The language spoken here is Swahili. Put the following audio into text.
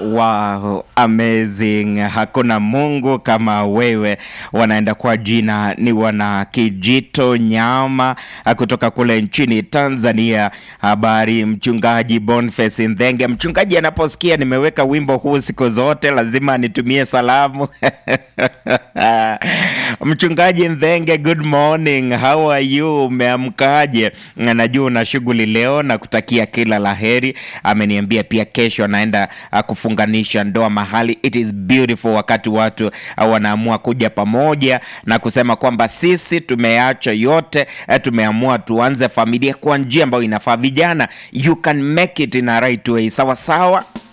Wow, amazing. Hakuna Mungu kama wewe. Wanaenda kwa jina ni wana Kijito Nyama kutoka kule nchini Tanzania. Habari mchungaji Boniface Ndhenge. Mchungaji anaposikia nimeweka wimbo huu siku zote lazima nitumie salamu. Mchungaji Ndhenge, good morning. How are you? Umeamkaje? Najua una shughuli leo na kutakia kila laheri. Ameniambia pia kesho anaenda uh, kufunganisha ndoa mahali. It is beautiful wakati watu uh, wanaamua kuja pamoja na kusema kwamba sisi tumeacha yote uh, tumeamua tuanze familia kwa njia ambayo inafaa. Vijana, you can make it in a right way. Sawa sawa.